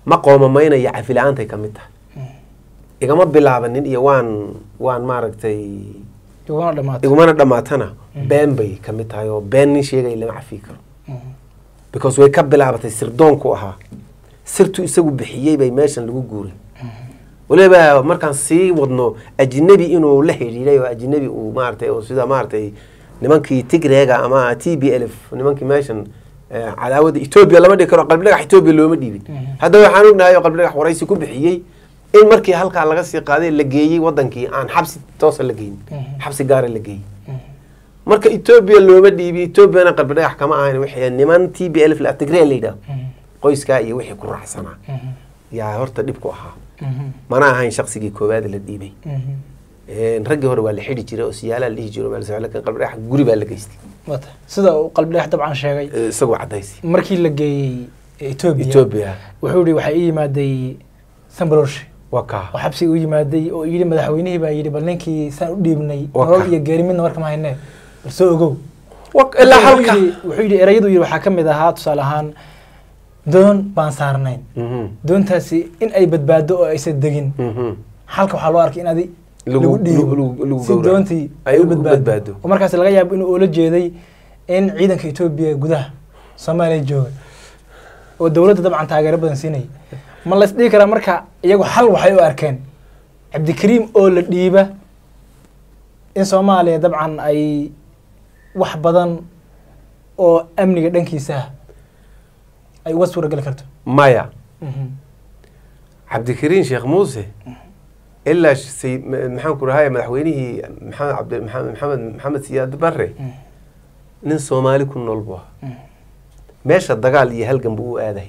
ma qoomamaynaya cafila-aantay ka mid tahay igama bilaabanin iyo waan waan maaragtay iguna dhamaatay igumana dhammaatana been bay ka mid tahay oo been nin sheegaya lama cafi karo because way ka bilaabatay sirdoonku ahaa sirtu isagu bixiyey bay meeshan lagu guuray waliba markaan sii wadno ajnabi inuu la xidhiidhay oo ajnabi uu maaragtay oo sida maaragtay nimankii tigreega ama t b lf nimankii meeshan eh, cadaawada etoobiya lama dhigi karo qalbi dhagax etoobiya looma dhiibin hadda waxaan ognahay oo qalbi dhagax waraysi ku bixiyey in markii halkaa laga sii qaaday la geeyey wadankii aan xabsi toosa la geyin xabsi gaara la geeyey marka etoobiya looma dhiibi etoobiyana qalbi dhagax kama ahayn wixii niman t b lf la tigree la yidhaah qoyskaa iyo wixii ku raacsanaa yaa horta dhib ku ahaa mana ahayn shaqsigii koowaad la dhiibay Een, raggii hore waa la xidhi jiray oo siyaalaa la dhihi jiray oo meel socod, laakiin qalbi dhagax guri baa la geystay wata sida uu qalbi dhex dabcan sheegay Eh, isagoo cadaysi markii la geeyey etoobiya etoobiya wuxuu yihi waxaa ii yimaaday sambalolshi waa kaa oo xabsi u yimaaday oo yidhi madaxweynihii baa yidhi bal ninkii saan u dhiibnay Waa nolol ka- iyo geeri midna marka ma haynee bal soo ogow Wa- ilaa Wuxuu halka yidhi- wuxuu yidhi erayadu yidhi waxaa ka mid ahaa tusaale ahaan doon baan saarnayn Mhm, doontaasi in ay badbaado oo aysan degin mhm. halka waxaa loo arkay in adi Lagu- lagu dhiibo lagu- lagu si gowraco. doontii Ay ay u u badbaado. badbaado oo markaas laga yaabo inuu oola jeeday in ciidanka etoobiya gudaha soomaaliya jooga oo dowladda dabcan taageero badan siinaya ma la isdhihi karaa marka iyagu xal waxay u arkeen cabdikariim oo la dhiiba in soomaaliya dabcan ay wax badan oo amniga dhankiisa ah ay uga suurageli karto maya cabdikariin sheekh muuse ilaa sh- say- ma- maxaan ku rahay madaxweynihii maxamed cabdi maxamed maxamed maxamed siyaad barre nin soomaali ku nool buu ahaa meesha dagaal iyo halgan buu u aaday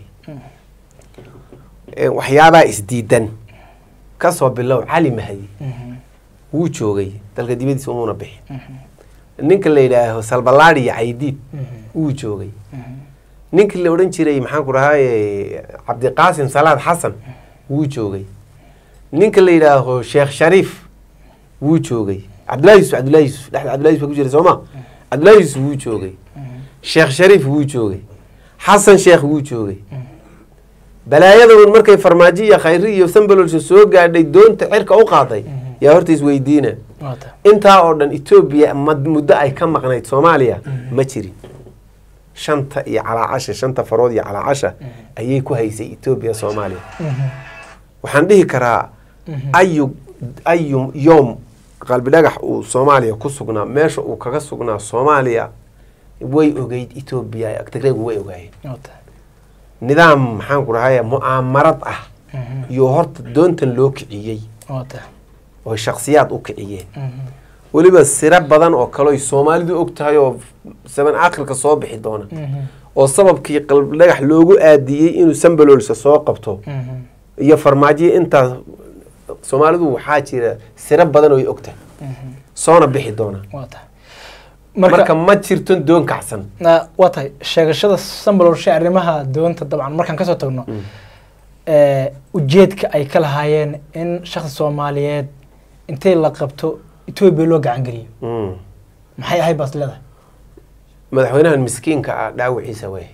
Eh, waxyaabaa isdiidan kasoo bilow cali mahdi wuu joogay dalka dibadiisa umuuna bixin ninka la yidhaaho salbalaadi iyo caydiid wuu joogay ninkii la odhan jiray maxaan ku dhahaye cabdiqaasim salaad xasan wuu joogay ninka la yidhaaho sheekh shariif wuu joogay cabdullahi yusuf cabdullahi yusuf dhexda cabdullahi yusuf baa ku jira sooma cabdullahi yusuf wuu joogay sheekh shariif wuu joogay xasan sheekh wuu joogay balaayadaun markay farmaajo iyo khayri iyo sambalolsha soo gaadhay doonta cirka u qaaday yaa horta isweydiina Wata. intaa oo dhan etoobiya mad- muddo ay ka maqnayd soomaaliya ma jirin shanta iyo calaacasha shanta farood iyo calaacasha ayay ku haysay etoobiya soomaaliya waxaan dhihi karaa ayu ayu yoom qalbi dhagax uu soomaaliya ku sugnaa meesha uu kaga sugnaa soomaaliya way ogeyd etoobiya tigreegu way ogaayeen Wata. nidaam maxaan ku dhahay mu'aamarad ah iyo horta doontan loo kiciyey Wata. oo shaksiyaad u kiciyeen weliba siro badan oo kaleoy soomaalidu og tahay oo saban aakhirka soo bixi doona oo sababkii qalbi dhagax loogu aadiyey inuu sambalolsa soo qabto iyo farmaajiya intaas soomaalidu waxaa jira siro badan oo ay og tahay soona bixi doona Wata. marka marka ma jirto doon kacsan na- waa tahay sheegashada sambalolshe arrimaha doonta dabcan markaan kasoo tagno ee, ujeedka ay ka lahaayeen in shakhsi soomaaliyeed intay la qabto etoobiya loo gacan geliyo Mm. maxay ahayd baas leedahay madaxweynahan miskiinka ah dhaawiciisa way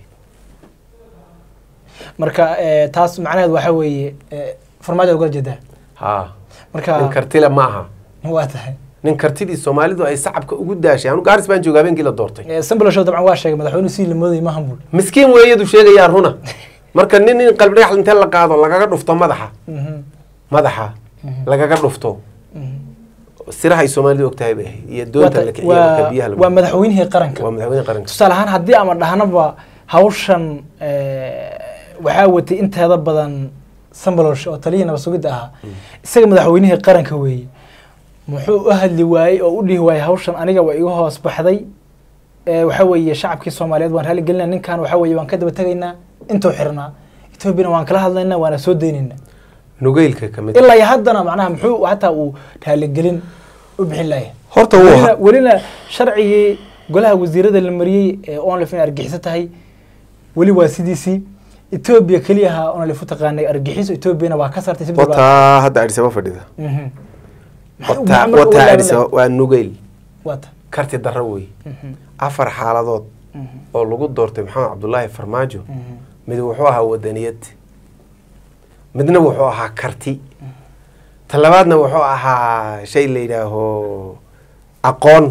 marka ee, taas macnaheedu waxaa weeye ee, farmaajo ugala jeedaa ha nin marka kartile ma aha waa tahay nin kartidii soomaalidu ay sacabka ugu daashay anu gaaris baan jooga habeenkii la doortay Ee, sambalolshe dabcan waa sheegay madaxweynuhu si la moodayay maahan buul miskiin weeyadu sheegayaa runa marka nin in qalbi dhagax intee la qaado lagaga dhufto madaxa madaxa lagaga dhufto siraha ay soomaalidu og tahay bay ahayd iyo doonta la kiciyo marka biyaha la waa madaxweynihii qaranka waa madaxweyne qaranka tusaale ahaan haddii ama dhahnaba hawshan ee, waxaa watay inteeda badan sambalolshe oo taliyihii nabad sugidda ahaa isaga madaxweynihii qaranka weeye muxuu u hadli waayey oo u dhihi waayey hawshan aniga waa iga hoos baxday ee, waxaa weeye shacabkii soomaaliyeed waan raali gelinaa ninkan waxaa weeye waan ka daba tegaynaa intuu xirnaa etoobiyana waan kala hadlaynaa waana soo daynaynaa nugeylka ka mid ilaa iyo haddana macnaha muxuu hataa uu raaligelin u bixin laaya horta wuu welina, ha- welina sharcigii golaha wasiirada la mariyey ee onlif inay argixiso tahay weli waa sidiisii etoobiya keliyaha onlif u taqaanay argixiso etoobiyana waa ka sartay si bilbaa- wataa hadda adhisaba fadhida Mhm. Maxay- wataa maxay marka wataa u adhisaba waa nugeyl Wata. karti darro wey Mhm. afar xaaladood Mhm. oo lagu doortay maxamed cabdulaahi farmaajo Mhm. mid wuxuu ahaa wadaniyad midna wuxuu ahaa karti ta labaadna wuxuu ahaa shay la yidhaaho aqoon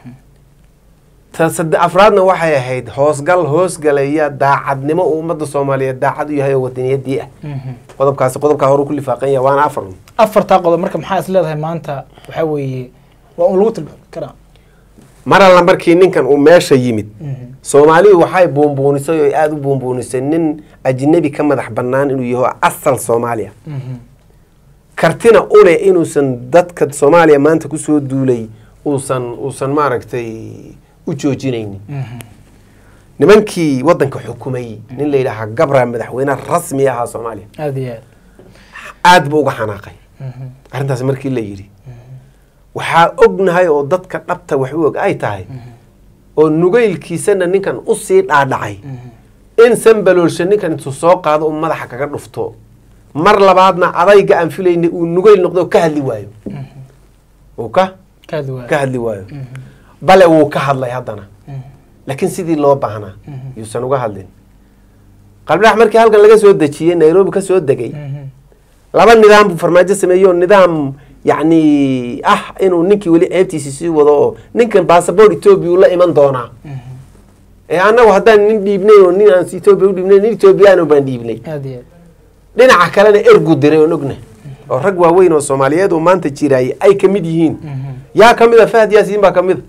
ta sade afraadna waxay ahayd hoosgal hoosgalaya daacadnimo uu ummadda soomaaliyeed daacad u yahay oo wadaniyadii ah qodobkaasi qodobkaa hore ku lifaaqan yahay waana afar afartaa qodob marka maxaa is leedahay maanta waxaa weeye waa un lagu tilmaami karaa mar alla markii ninkan uu meesha yimid soomaalidu waxay buunbuunisay oo aada u buunbuunisay nin ajnabi ka madax bannaan inuu yaho asal soomaaliya kartina ule inuusan dadka soomaaliya maanta kusoo duulay uusan uusan maaragtay u joojinaynin nimankii waddanka xukumayey nin la yidhaahaa gabra madaxweyne rasmi ahaa soomaaliya aada iyo aad aad buu uga xanaaqay arrintaas markii la yidhi waxaa ognahay oo dadka dhabta wax u og ay tahay oo nugaylkiisana ninkan usii dhaadhacay in sanbaloolsha ninkan intuu soo qaado uu madaxa kaga dhufto mar labaadna adayga aan filayna uu nugayl noqdo oo ka hadli waayo uu ka kaadi waay ka hadli waayo bale wuu ka hadlay haddana laakiin sidii loo baahnaa yuusan uga hadlin qalbidhax markii halkan laga soo dejiyey nairobi ka soo degay laba nidaam buu farmaajo sameeyey oo nidaam yacni ah inuu ninkii weli ceebtiisi sii wado oo ninkan bassabort etoobiya uu la iman doonaa ee annagu haddaan nin dhiibnay oo nin aan etoobiya u dhiibnay nin etoobiyaan baan dhiibnay aada iyo aad dhinaca kalena ergu diray oon ogna oo rag waaweyn oo soomaaliyeed oo maanta jiraayay ay ka mid yihiin yaa ka mid a fahad yaasiin baa ka mid a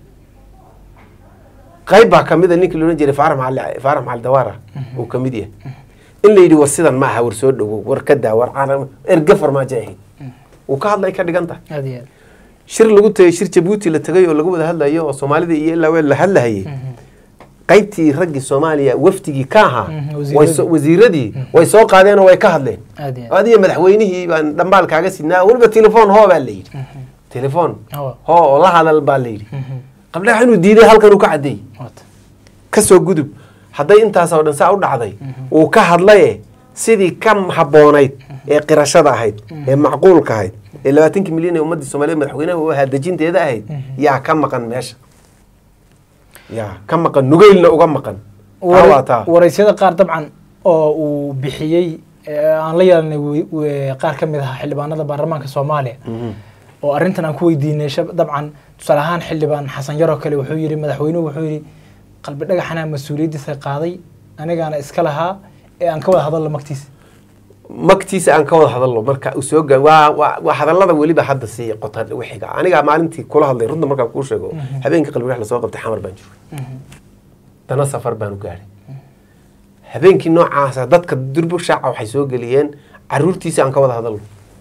qayb baa ka mid a ninkii loodhan jiray faarax macali faarax macali dawaara uu ka mid yahay in la yidhi war sidan ma aha war soo dhowow war ka daa war caalam erge farmaajo ahayd uu ka hadlay ka dhigan tahay aada iyo aad shir lagu tagay shir jabuuti la tegay oo lagu wada hadlayo oo soomaalida iyo ilaa weel la hadlahayay qaybtii raggii soomaaliya wafdigii ka ahaa Mhm, way wasiiradii. soo- wasiiradii way soo qaadeen oo way ka hadleen aada iyo aad adiga madaxweynihii baan dhambaal kaaga sidnaa weliba telefoon hoo baa la yidhi telefoon Hawa. hoo oo la hadal baa la yidhi qabdhax inuu diiday halkan uu ka caddeeyey wata kasoo gudub hadday intaas oo dhan saa u dhacday uu ka hadlaye sidii ka habboonayd ee qirashada ahayd ee macquulka ahayd ee labaatankii milyan ee ummaddii soomaaliyeed madaxweynaha u ahaa dejinteeda ahayd yaa ka maqan meesha yaa ka maqan nugeylna uga maqan taa waa taa waraysyada qaar dabcan oo uu bixiyey ee aan la yeelanay wi- wi- qaar ka mid ahaa xildhibaanada baarlamaanka soomaaliya Mhm. oo arrintan aan ku weydiinay shab- dabcan tusaale ahaan xildhibaan xasan yaroo kale wuxuu yidhi madaxweynuhu wuxuu yidhi qalbi dhagaxanaa mas-uuliyaddiisa qaaday anigaana iska lahaa ee aan ka wada hadalno magtiisa magtiisa aan ka wada hadalno marka uu soo gaa waa waa waa hadallada weliba hadda sii qota wixiga aniga maalintii kula hadlay runta markaan kuu sheego habeenkii qalbi lasoo qabtay xamar baan joogay dana safar baan u gaadhay habeenkii noocaasa dadka durbo shaaca waxay soo geliyeen caruurtiisa aan ka wada hadalno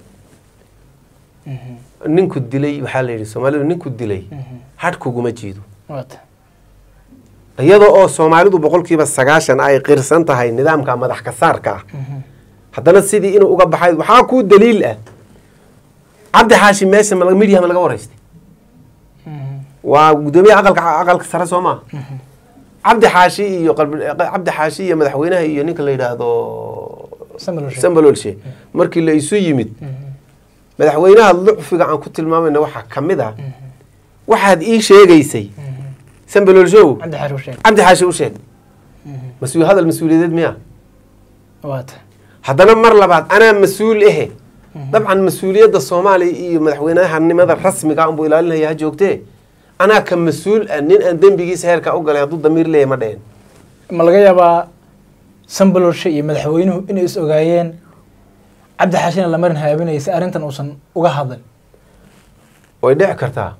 ninku dilay waxaa la yidhi soomaalidu ninku dilay hadh kuguma jiido wata iyadoo oo soomaalidu boqolkiiba sagaashan ay qirsan tahay nidaamka madax kasaarka ah haddana sidii inuu uga baxay waxaa kuu daliil ah cabdi xaashi meesha ma midyaha ma laga waraystay waa guddoomiyaha aqalka aqalka sare soo maa cabdi xaashi iyo qalbi cabdi xaashi iyo madaxweynaha iyo ninka la yidhaahdo sambalolshe markii la isu yimid madaxweynaha lucfiga aan ku tilmaamayna waxaa ka mid ah waxaad ii sheegaysay sambalolshow cabdi xaar uu sheegay cabdi xaashi u sheeg mas-uul hadal mas-uuliyadeed miya wata haddana mar labaad anaa mas-uul ehe dabcan mas-uuliyadda soomaaliya iyo madaxweynahanimada rasmiga unbuu ilaalinaya ha joogtee anaa ka mas-uul ah nin aan dembigiisa heerka u galay hadduu damiir leeyahy ma dhehen ma laga yaabaa sambalolshe iyo madaxweynuhu inay is ogaayeen cabdi xaashina lamarin haabinaya si arrintan uusan uga hadlin way dhici kartaa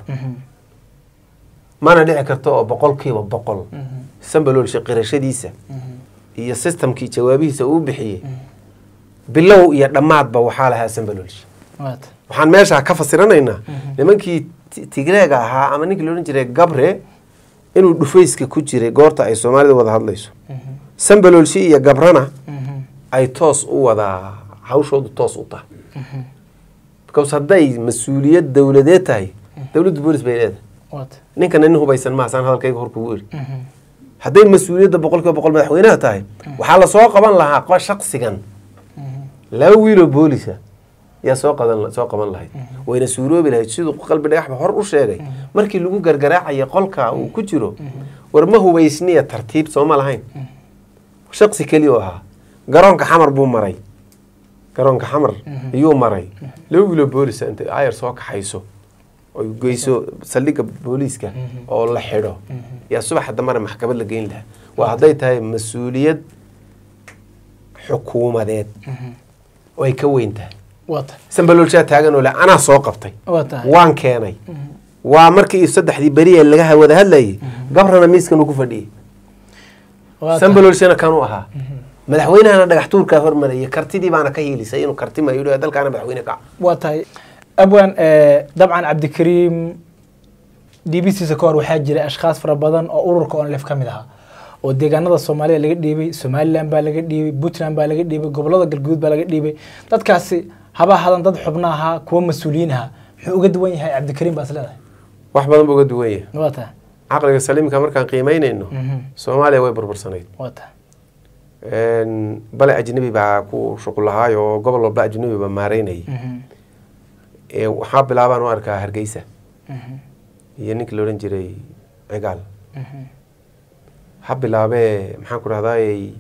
mana dhici karto oo boqolkiiba boqol sambaloolshe qirashadiisa iyo sistamkii jawaabihiisa uu bixiyey bilow iyo dhammaadba waxaa lahaa sambaloolshe wata waxaan meesha ka fasiranaynaa nimankii Ti- tigreega ahaa ama ninkii loodhan jiray gabre inuu dhufayska ku jiray goorta ay soomaalida wada hadlayso sambaloolshi iyo gabrana ay toos u wadaa hawshoodu toos u tahay because hadday mas-uuliyad dowladeed tahay dowladdu boolis bay leedahay wata ninkana nin hubaysan maasaan hadalkayga hor kugu iri hadday mas-uuliyadda boqol kiiba boqol madaxweynaha tahay waxaa lasoo qaban lahaa qo- shaqsigan laba wiiloo boolisa yaa soo qadan soo qaban lahayd wayna suuroobi lahayd siduu qalbi dhagaxba hor u sheegay markii lagu gargaraacaya qolka uu ku jiro war ma hubaysniya tartiib sooma lahayn shaqsi keliya oo ahaa garoonka xamar buu maray garoonka xamar iyuu maray laba wiiloo boolisa intay ayar soo kaxayso oy geyso saldhigga booliiska oo la xidho yaa subaxa dambana maxkamad la geyn lahaa waa hadday tahay mas-uuliyad xukuumadeed oo ay ka weyn tahay waa tahay sambaloolshaa taagan oo le anaa soo qabtay waa tahay waan keenay waa markii saddexdii beri ee laga wada hadlayay gabrana miiskan uu ku fadhiyey waa tahay sambaloolshana kanuu ahaa madaxweynahana dhagax tuurkaa hormarayay kartidii baana ka hiilisay inuu karti ma yidhi dalkaana madaxweyne ka waa tahay abwan eh, dabcan cabdikariim dhiibistiisa ka hor waxaa jiray ashkhaas fara badan oo ururka onlef ka mid ahaa oo deegaanada soomaaliya laga dhiibay somalilan baa laga dhiibay puntland baa laga dhiibay gobolada galguduud baa laga dhiibay dadkaasi haba hadan dad xubno ahaa kuwa mas-uuliyiin ahaa muxuu uga duwan yahay cabdikariim baas leedahay wax badan buu uga duwan yahay waa tahay caqliga saliimka markaan qiimeynayno Mhm. soomaaliya way burbursanayd waa tahay Een, bale ajnabi baa ku shuqul lahaay oo gobol walba ajnabi baa maareynayay Mhm. Ee, waxaa bilaabaan u arkaa hargeysa Mhm. iyo ninkii la odhan jiray cigaal Mhm. ha bilaabee maxaan ku rahdaayey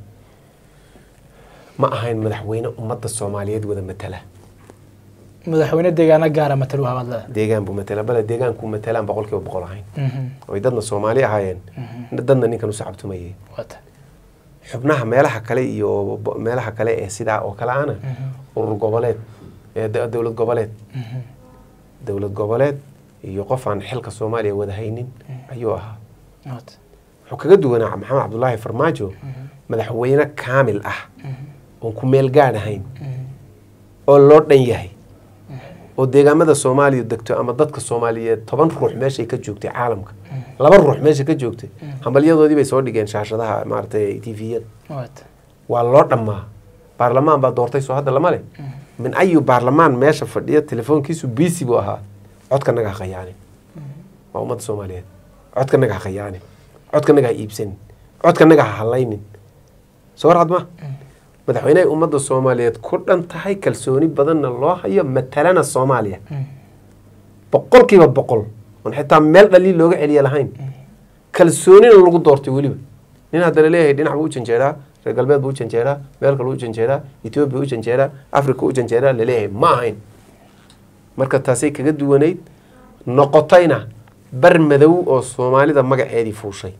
ma ahayn madaxweyne ummadda soomaaliyeed wada matala madaxweyne deegaano gaara matalu habaad leedahay deegaan buu matala bale deegaanku matalaan boqol kiiba boqol ahayn Mhm. oy dadna soomaali ahaayeen Mhm. dadna ninkan u sacabtumayay waa tahay xubnaha meelaha kale iyo bo- meelaha kale ee sidaa oo kale ana Mhm. urur goboleed ee da- dowlad goboleed Mhm. dowlad goboleed iyo qof aan xilka soomaaliya wada haynin ayuu ahaa waa tahay wuxuu kaga duwanaa maxamed cabdulaahi farmaajo madaxweyne kaamil ah oon ku meel gaadh ahayn Mhm. oo loo dhan yahay oo deegaamada soomaaliya degto ama dadka soomaaliyeed toban ruux meeshay ka joogtay caalamka laba ruux meesha ka joogtay hambalyadoodii bay soo dhigeen shaashadaha maaragtay tviyada waa tahay waa loo dhammaa baarlamaan baa doortay soo hadda lama leh min ayu baarlamaan meesha fadhiya telefoonkiisu biisi buu ahaa codkanaga ha khayaanin waa ummadda soomaaliyeed codkanaga ha khayaanin codkanaga ha iibsanin codkanaga ha hallaynin soo warcad ma madaxweynehay ummadda soomaaliyeed ku dhan tahay kalsooni badanna loo hayo matalana soomaaliya boqolkiiba boqol oon xitaa meel dhaliil looga celiya lahayn kalsoonina lagu doortay weliba nin hadda laleeyahay dhinac buu u janjeeraa reer galbeed buu u janjeeraa meel kale u janjeeraa etoobiya u janjeeraa africa u janjeeraa laleeyahay ma ahayn marka taasay kaga duwanayd noqotayna bar madow oo soomaalida magaceedii fuushay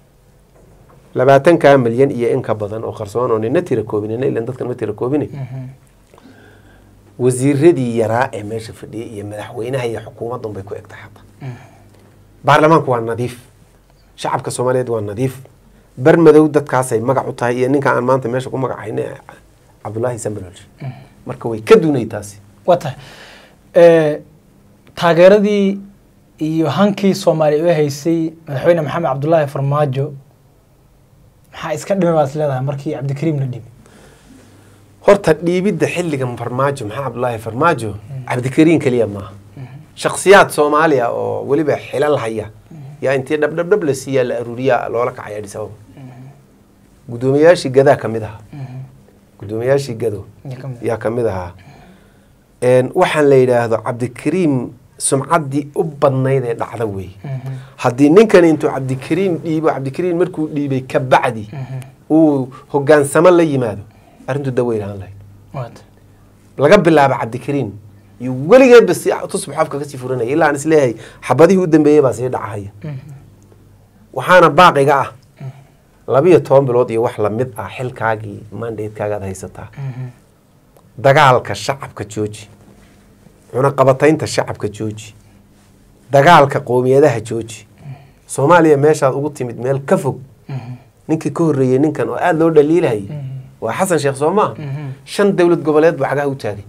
labaatankaa milyan iyo in ka badan oo qarsoon oo nina tira koobin nina ilan dadkan ma tira koobin wasiiradii yaraa ee meesha fadhiyay iyo madaxweynaha iyo xukuumaddan bay ku egtahay hadda baarlamaanku waa nadiif shacabka soomaaliyeed waa nadiif bar madow dadkaasay magac u tahay iyo ninka aan maanta meesha ku magacayna cabdulaahi sambalolsh marka way ka dunay taasi waa tahay Eh, taageeradii iyo hankii soomaaliya u haysay madaxweyne maxamed cabdulaahi farmaajo maxaa iska dhimay baad is leedahay markii cabdikariim la dhibay horta dhiibidda xilligan farmaajo maxaa cabdulaahi farmaajo cabdikariin keliya maaha shaksiyaad soomaaliya oo weliba xilal haya yaa intii dhabdhabdhab la siiyaa la aruuriyaa loola kacay adis ababa guddoomiyayaashii gadaa ka mid ahaa guddoomiyayaashii gado Yaa ka mid ah. yaa ka mid ahaa Een, waxaan la yidhaahdo cabdikariim sumcaddii u badnayd ee dhacda weeye Mhm. haddii ninkani intuu cabdikariim dhiibo cabdikariim markuu dhiibay ka bacdi uu hogaansamo la yimaado arrintu daweyn ahaan lahayd waa tahay laga bilaabo cabdikariim iyo weligeedba si tusbax afka kasii furanaya ilaa aan isleeyahay xabadihii u dambeeyey baa sii dhacahaya waxaana baaqiga ah labiyo toban bilood iyo wax lamid ah xilkaagii mandatekaaga aad haysataa Mhm. dagaalka shacabka jooji cunaqabataynta shacabka jooji dagaalka qoomiyadaha jooji soomaaliya meeshaad ugu timid meel ka fog Mhm. ninkii ka horreeyey ninkan oo aada loo dhaliilahayay waa xasan sheekh soo maaha Mhm. shan dowlad goboleed buu cagaha u taagay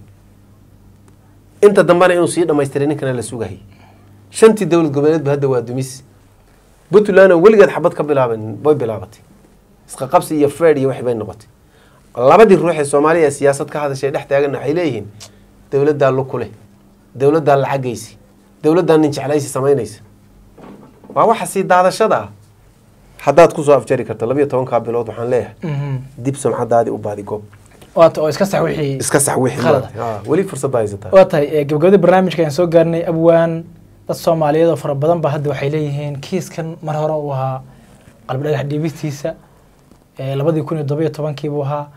inta dambena inuu sii dhamaystiray ninkana la sugayay shantii dowlad goboleedba hadda waa dumis puntland oo weligeed xabad ka bilaaban way bilaabatay isqa qabsi iyo fred iyo waxay bay noqotay labadii ruux ee soomaaliya ee siyaasad ka hadashay dhex taaganna waxay leeyihiin dowladdaa lu kuleh dowladdaa lacagaysi dowladdaa nin jeclaysi samaynaysa waa waxa sii daadashada ah haddaad kusoo afjari karto labiyo tobankaa bilood waxaan leeyahay Mhm. dib sumcadaadii u baadi goob waa tahay oo iska sax wixii iska sax wixii Khalad. maaragtay. Ah, weli fursad baa haysataa waa tahay eh, gabagabadii barnaamijka ayaan soo gaarnay abwaan dad soomaaliyeed oo fara badan ba hadda waxay leeyihiin kiiskan mar hore uu ahaa qalbi dhagax dhiibistiisa eh, labadii kun iyo todoba iyo tobankii buu ahaa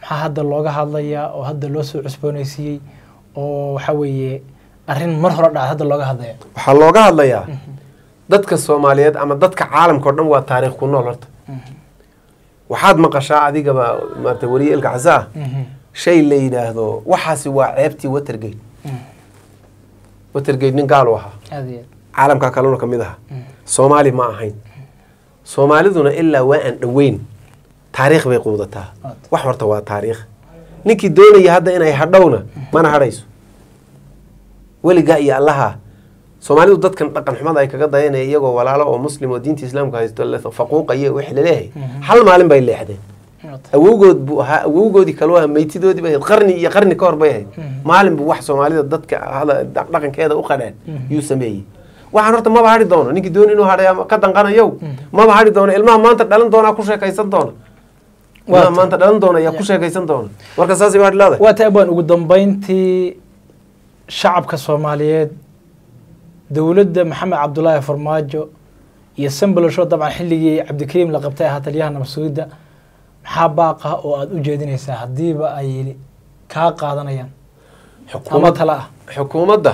maxaa hadda looga hadlayaa oo hadda loo soo cusboonaysiiyey oo waxa weeye arrin mar hore dhacda hadda looga hadlaya waxaa looga hadlayaa dadka soomaaliyeed ama dadka caalamka o dhan waa taariikh ku nool horta waxaad maqashaa adigaba maarata weriye ilka casa ah shay la yidhaahdo waxaasi waa ceebtii watergate watergate nin gaal u ahaa aad iyo aad caalamka kalena ka mid aha soomaali ma ahayn soomaaliduna ilaa waa aan dhoweyn taariikh bay quudataa Aad. wax horta waa taariikh ninkii doonaya hadda inay hadhowna mana hadhayso weligaa iyo allaha soomaalidu dadkan dhaqan xumada ay kaga dayanaya iyagoo walaalo oo muslim oo diinta islaamka haysto la faquuqaya wix laleeyahay hal maalin bay leexdeen awowgood buu ahaa awowgoodii kalu ahaa meytidoodii bay ahayd qarni iyo qarni ka hor bay ahayd maalin buu wax soomaalida dadka hada- dhaqankeeda u qadhaan yuu sameeyey waxaan horta maba hadhi doono ninkii dooni inuu hadhay ama ka danqanayow maba hadhi doono ilmaha maanta dhalan doonaa ku sheekaysan doona ilmaha Waata. maanta dhalan doona ayaa ku sheekaysan doona marka saasay hadhi leedahay waa taabaan ugu dambeyntii shacabka soomaaliyeed dowladda maxamed cabdulaahi farmaajo iyo sambalosho dabcan xilligii cabdikariim la qabtay ahaa taliyaha nabadsuugidda maxaa baaqa oo aada u jeedinaysaa haddiiba ay kaa qaadanayaan ama xukuumad tala ah xukuumadda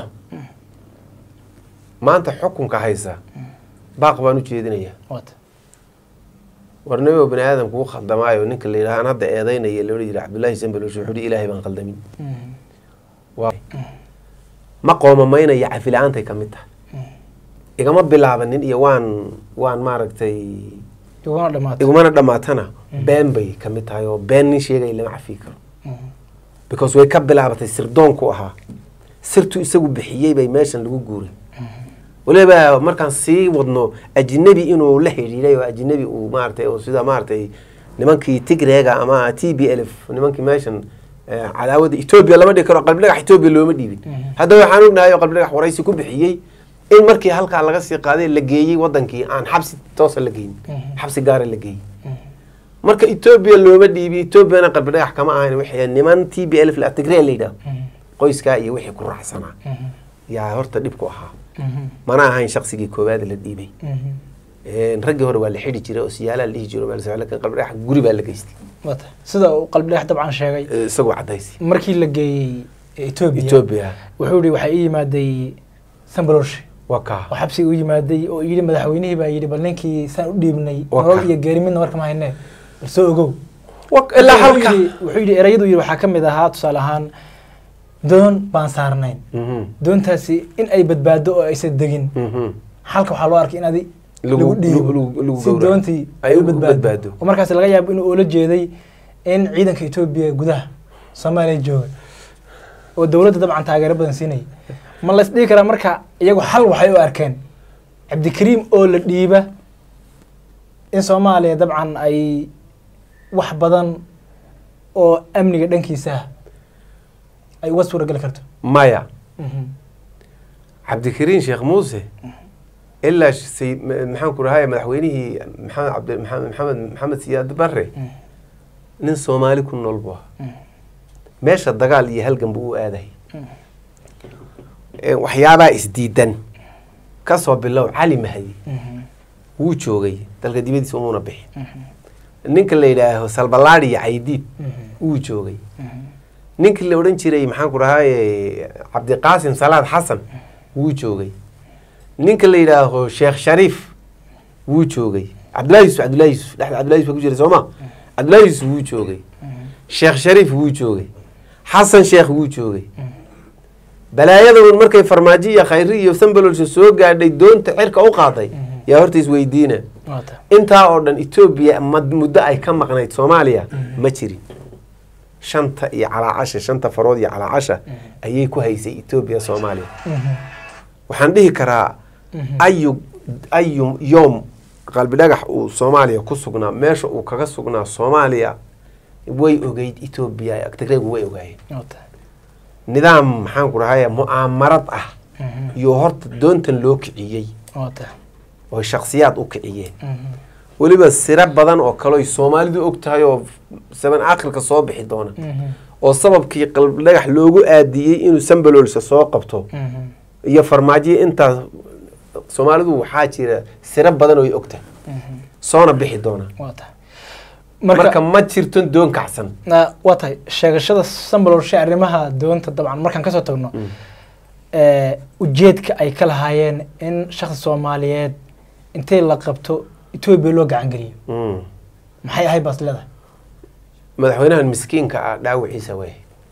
maanta xukunka haysa baaq baan u jeedinayaa waata war nabigo bani aadam kugu khaldamaayo ninka la yidhaha aan hadda eedaynaya la odhan jiray cabdullaahi sambalosh wuxuu hi ilaahay baan khaldamin waa ma qoomamaynaya cafila-aantay ka mid tahay igama bilaabanin iyo waan waan maaragtay iguna dhamaatay igumana dhammaatana been bay ka mid tahay oo been nin sheegaya lama cafi karo because way ka bilaabatay sirdoonku ahaa sirtu isagu bixiyey bay meeshan lagu guuray waliba markaan sii wadno ajnabi inuu la xidhiidhay oo ajnabi uu maaragtay oo sida maaragtay nimankii tigreega ama t b l f nimankii meeshan eh, cadaawada etoobiya lama dhigi karo qalbi dhagax etoobiya looma dhiibin hadda waxaan ognahay oo qalbi dhagax waraysi ku bixiyey in markii halkaa laga sii qaaday la geeyey wadankii aan xabsi toosa la geyin xabsi gaara la geeyey marka etoobiya looma dhiibin etoobiyana qalbi dhagax kama ahayn wixii niman t b l f la tigre la yidhaho qoyskaa iyo wixii ku raacsanaa yaa horta dhib ku ahaa mana ahayn shaqsigii koowaad la dhiibay Een, raggii hore waa la xidhi jiray oo siyaalaa la dhihi jiray oo meel socod, laakiin qalbi dhagax guri baa la geystay waata sida uu qalbi dhex dabcan sheegay Eh, isagoo cadaysi markii la geeyey etoobiya etoobiya wuxuu yihi waxaa ii yimaaday sambaloshe waa kaa oo xabsiga u yimaaday oo yidhi madaxweynihii baa yidhi bal ninkii saan u dhiibnay Waa nolol ka. iyo geeri midna marka ma haynee bal soo ogow Wa- ilaa Wuxuu halka yidhi- wuxuu yidhi erayadu yidhi waxaa ka mid ahaa tusaale ahaan doon baan saarnayn Mhm, doontaasi in ay badbaado oo aysan degin mhm. halka waxaa loo arkay in adi Lagu- lagu dhiibo lagu- lagu si gowraco. doontii Ay ay u u badbaado. badbaado oo markaas laga yaabo inuu oola jeeday in ciidanka etoobiya gudaha soomaaliya jooga oo dowladda dabcan taageero badan siinaya ma la isdhihi karaa marka iyagu xal waxay u arkeen cabdikariim oo la dhiiba in soomaaliya dabcan ay wax badan oo amniga dhankiisa ah ay uga suurageli karto maya cabdikariin sheekh muuse ilaa sh- say- ma- maxaan ku rahay madaxweynihii maxamed cabdi maxamed maxamed maxamed siyaad barre nin soomaali ku nool buu ahaa meesha dagaal iyo halgan buu u aaday Eh, waxyaabaa isdiidan kasoo bilow cali mahdi wuu joogay dalka dibadiisa umuuna bixi ninka la yidhaaho salbalaadi iyo caydiid wuu joogay ninkii la odhan jiray maxaan ku dhahaye cabdiqaasim salaad xasan wuu joogay ninka la yidhaaho sheekh shariif wuu joogay cabdullahi yusuf cabdullahi yusuf dhexda cabdullahi yusuf baa ku jiray sooma cabdullahi yusuf wuu joogay sheekh shariif wuu joogay xasan sheekh wuu joogay balaayadaun markay farmaajo iyo khayri iyo sambalolsha soo gaadhay doonta cirka u qaaday yaa horta isweydiina waata intaa oo dhan etoobiya mad- muddo ay ka maqnayd soomaaliya ma jirin shanta iyo calaacasha shanta farood iyo calaacasha ayay ku haysay etoobiya soomaaliya waxaan dhihi karaa ayu ayu yoom qalbi dhagax uu soomaaliya ku sugnaa meesha uu kaga sugnaa soomaaliya way ogeyd etoobiya tigreegu way ogaayeen waata nidaam maxaan ku dhahay mu'aamarad ah iyo horta doontan loo kiciyey waata oo shaksiyaad u kiciyeen weliba siro badan oo kaleoy soomaalidu og tahay oo saban aakhirka soo bixi doona oo sababkii qalbi dhagax loogu aadiyey inuu sambalolsa soo qabto iyo farmaajiya intaas soomaalidu waxaa jira siro badan oo ay og tahay soona bixi doona waata Marka- marka ma jirto doon kacsan Na- waa tahay sheegashada sambalolshe arrimaha doonta dabcan markaan kasoo tagno ee, ujeedka ay ka lahaayeen in shakhsi soomaaliyeed intay la qabto etoobiya loo gacan geliyo Mm. maxay ahayd baas leedahay madaxweynahan miskiinka ah dhaawaciisa way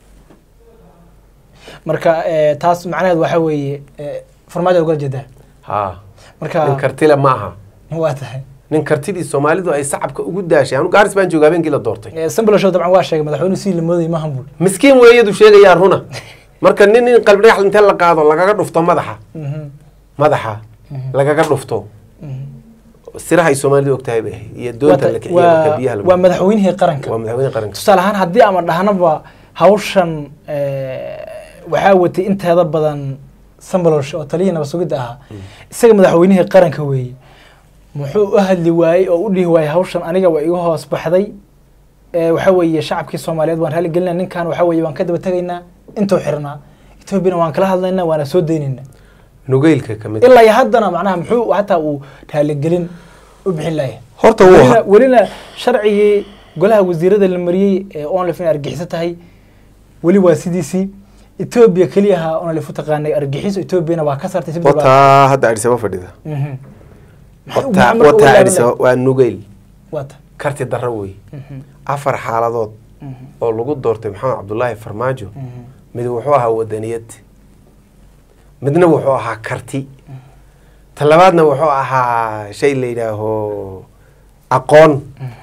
marka ee, taas macnaheed waxaa weeye ee, farmaajo ugala jeedaa ha nin marka kartile ma aha waa tahay nin kartidii soomaalidu ay sacabka ugu daashay anu gaaris baan jooga habeenkii la doortay Ee, sambalolshe dabcan waa sheegay madaxweynuhu si lamooday maahan buul miskiin weeyadu sheegayaa runa marka nin in qalbi dhagax intee la qaado lagaga dhufto madaxa madaxa lagaga dhufto siraha ay soomaalidu ogtahay bay ahayd iyo Waa doonta tahay, la kiciyo marka biyaha waa lagu waa madaxweynihii qaranka waa madaxweyne qaranka tusaale ahaan haddii ama dhahnaba hawshan ee, waxaa watay inteeda badan sambalolshe oo taliyihii nabad sugidda ahaa isaga madaxweynihii qaranka weeye muxuu u hadli waayey oo u dhihi waayey hawshan aniga waa iga hoos baxday ee, waxaa weeye shacabkii soomaaliyeed waan raali gelinaa ninkan waxaa weeye waan ka daba tegaynaa intuu xirnaa etoobiyana waan kala hadlaynaa waana soo daynaynaa nugeylka ka mid ilaa iyo haddana macnaha muxuu hataa uu raaligelin u bixin laaya horta wuu welina, welina sharcigii golaha wasiirada la mariyey ee onlif in argixiso tahay weli waa sidiisii etoobiya keliyaha onlif u taqaanay argixiso etoobiyana waa ka sartay si bilbaa- wataa hadda adhisaba fadhida Mhm. Maxay- wataa maxay marka u wataa laaban adhisaba lahayd? waa nugeyl waa ta karti darro wey Mhm. afar xaaladood Mhm. oo lagu doortay maxamed cabdullaahi farmaajo Mhm. mid wuxuu ahaa wadaniyad midna wuxuu ahaa karti ta labaadna wuxuu ahaa shay la yidhaaho aqoon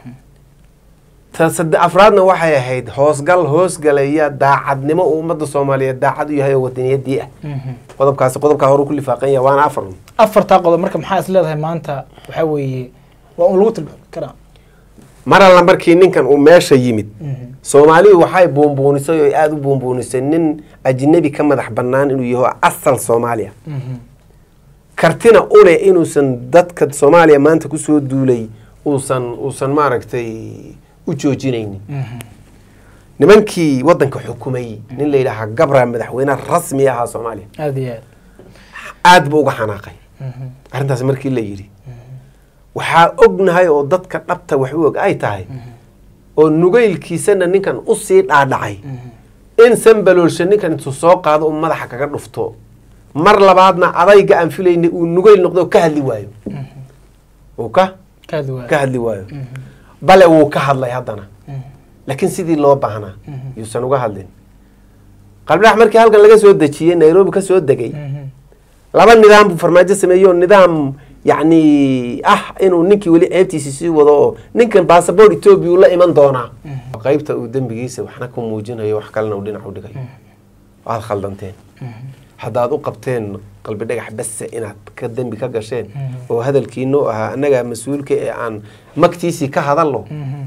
ta sade afraadna waxay ahayd hoosgal hoosgalaya daacadnimo uu ummadda soomaaliyeed daacad u yahay oo wadaniyadii ah Mhm. qodobkaasi qodobkaa hore ku lifaaqan yahay waana afar afartaa qodob marka maxaa is leedahay maanta waxaa weeye waa un lagu tilmaami karaa mar alla markii ninkan uu meesha yimid Mhm. soomaalidu waxay buunbuunisay oo aada u buunbuunisay nin ajnabi ka madax bannaan inuu yaho asal soomaaliya Mhm. kartina u leh inuusan dadka soomaaliya maanta kusoo duulay uusan uusan maaragtay u joojinaynin Mhm. nimankii waddanka xukumayey nin la yidhaahaa gabra madaxweyne rasmi ahaa soomaaliya aad iyo aad aad buu uga xanaaqay Mhm. arrintaas markii la yidhi waxaa ognahay oo dadka dhabta wax u og ay tahay oo nugeylkiisana ninkan usii dhaadhacay Mhm. in sambaloolsha ninkan intuu soo qaado uu madaxa kaga dhufto mar labaadna adayga aan filaynay uu nugeyl noqdo oo ka hadli waayo uu ka kaad waa ka hadli waayo Mhm. bale wuu ka hadlay haddana Mhm. laakiin sidii loo baahnaa Mhm. yuusan uga hadlin qalbidhax markii halkan laga soo dejiyey nairobi ka soo degay Mhm. laba nidaam buu farmaajo sameeyey oo nidaam yacni ah inuu ninkii weli ceebtiisi sii wado oo ninkan basaboort etoobiya uu la iman doonaa qaybta uu dembigiisa waxna ku muujinayo wax kalena uu dhinac u dhigay waad khaldanteen haddaad u qabteen qalbi dhagax base inaad ka dembi ka gasheen oo hadalkiinu ahaa annagaa mas-uulka ee aan magtiisii ka hadalno Mhm.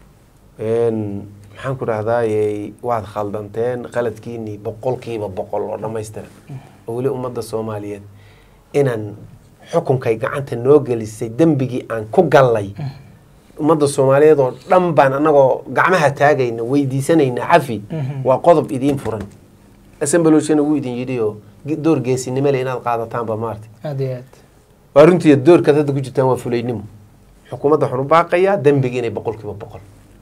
een, maxaan ku dhahdaaye waad khaldanteen qaladkiinii boqolkiiba boqol oo dhammaystiran oo weli ummadda soomaaliyeed inaan xukunkay gacanta noo gelisay dembigii aan ku gallay ummadda soomaaliyeed oo dhan baan annagoo gacmaha taagayna weydiisanayna cafi Mhm. waa qodob idiin furan asambaloshana wuu idin yidhi oo ge- door geesinimo le inaad qaadataanba maarti aad iyo aad waa runtii doorkaad hadda ku jirtaan waa fulaynimo xukuumadda waxaan u baaqayaa dembigi inay boqolkiiba boqol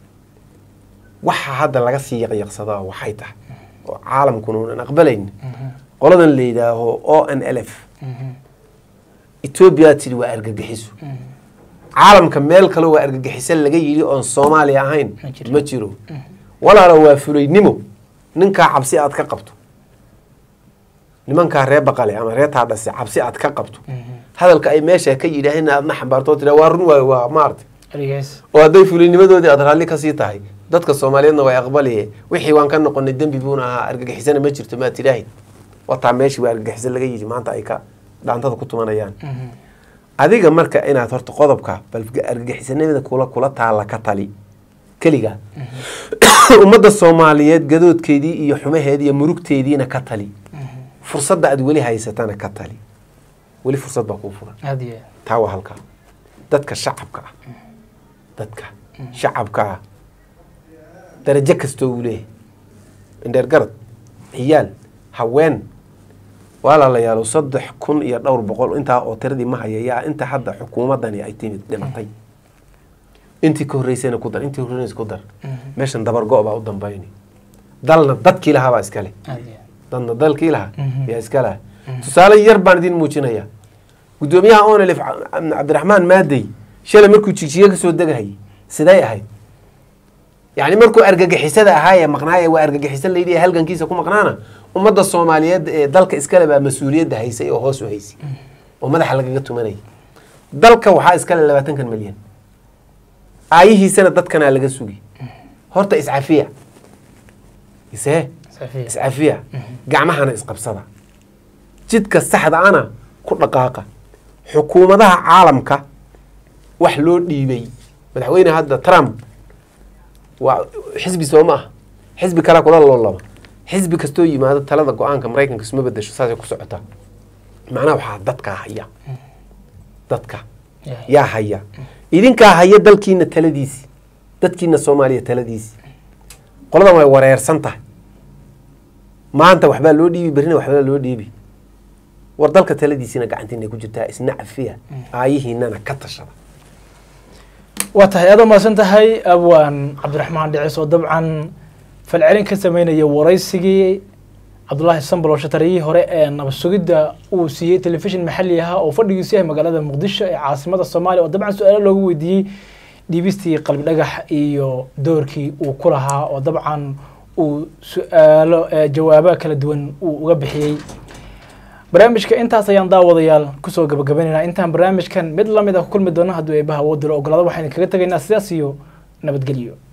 waxa hadda laga sii yaqyaqsadaa waxay tahay oo caalamkuna unan aqbalayn Mhm. qoladan la yidhaaho o n l f Mhm. etoobiya tidhi waa argagixiso Mhm. caalamka meel kale waa argagixiso laga yidhi oon soomaaliya ahayn Ma jiro. ma jiro walaalo waa fulaynimo ninkaa cabsi aad ka qabto nimankaa ree baqale ama ree taadhase cabsi aad ka qabto Mhm. hadalka ay meesha ka yidhaaheen aadna xambaarto oo tiraa waa run waayo waa maarta aligaas oo hadday fulinimadoodii aad raalli kasii tahay dadka soomaaliyeedna way aqbaliye wixii waan ka noqonay dembi buuna ahaa argagixisana ma jirto maad tidhaahid wataa meeshii waa argagixiso laga yidhi maanta ay ka dhaantada ku tumanayaan Mhm. adiga marka inaad horta qodobka bal argagixisanimada kula kula taalla ka tali keliga ummadda soomaaliyeed gadoodkeedii iyo xumaheedii iyo murugteediina ka tali Mhm. fursadda aad weli haysatana ka tali weli fursad baa kuu furan aad iyo aad taa waa halkaa dadka shacabka ah dadka shacabka ah darajo kastoo uu leeyahay indheer garad ciyaal haween walaalayaalo saddex kun iyo dhowr boqol intaa oo tiradii ma haya yaa inta hadda xukuumaddani ay timid dhimatay intii ka horreysayna ku dar intii horreysayna ku dar meeshan dabargo' baa u dambayni dalna dadkii lahaa baa iskale aad iyo aad. dadna dalkii lahaa Mhm. yaa iska laha tusaale yar baan idin muujinaya guddoomiyaha onelif cabdiraxmaan maadey shalay markuu jigjiga kasoo degahayay siday ahayd yacni markuu argagixisada ahaayee maqnaaya waa argagixisan layidhi ee halgankiisa ku maqnaana ummadda soomaaliyeed ee dalka iskale baa mas-uuliyadda haysay oo hoos u haysay oo madaxa lagaga tumanayay dalka waxaa iskale labaatankan milyan aayihiisana dadkanaa laga sugi horta iscafiya isee Safiya. iscafiya gacmahana isqabsada jidka saxda ana ku dhaqaaqa xukuumadaha caalamka wax loo dhiibay madaxweyne hadda trump waa xisbi soo ma ah xisbi kale kula loolama xisbi kastoo yimaado talada go-aanka maraykanka isma bedesho saasay ku socotaa macnaha waxaa dadkaa haya dadka Yahay. yaa haya idinkaa haya dalkiina taladiisi dadkiina soomaaliya taladiisi qoladan way wareersan tahay maanta waxbaa loo dhiibi berrina waxbaa loo dhiibi war dalka taladiisina gacantiina ku jirtaa isna cafiya aayihiinana ka tashada waa tahay aad u mahadsan tahay abwaan cabdiraxmaan dhicis oo dabcan falcelin ka sameynaya waraysigii cabdulaahi sambalo shatariyihii hore ee nabad sugidda uu siiyey telefishin maxalli ahaa oo fadhigiisu yahay magaalada muqdisho ee caasimada soomaaliya oo dabcan su-aalo loogu weydiiyey dhiibistii qalbi dhagax iyo doorkii uu ku lahaa oo dabcan uu su-aalo ee jawaabo kala duwan uu uga bixiyey barnaamijka intaas ayaan daawadayaal kusoo gabagabaynaynaa intaan barnaamijkan mid lamid ah ku kulmi doono hadduu eebaha awood dilo ogolaado waxaynu kaga tegaynaa sidaas iyo nabadgelyo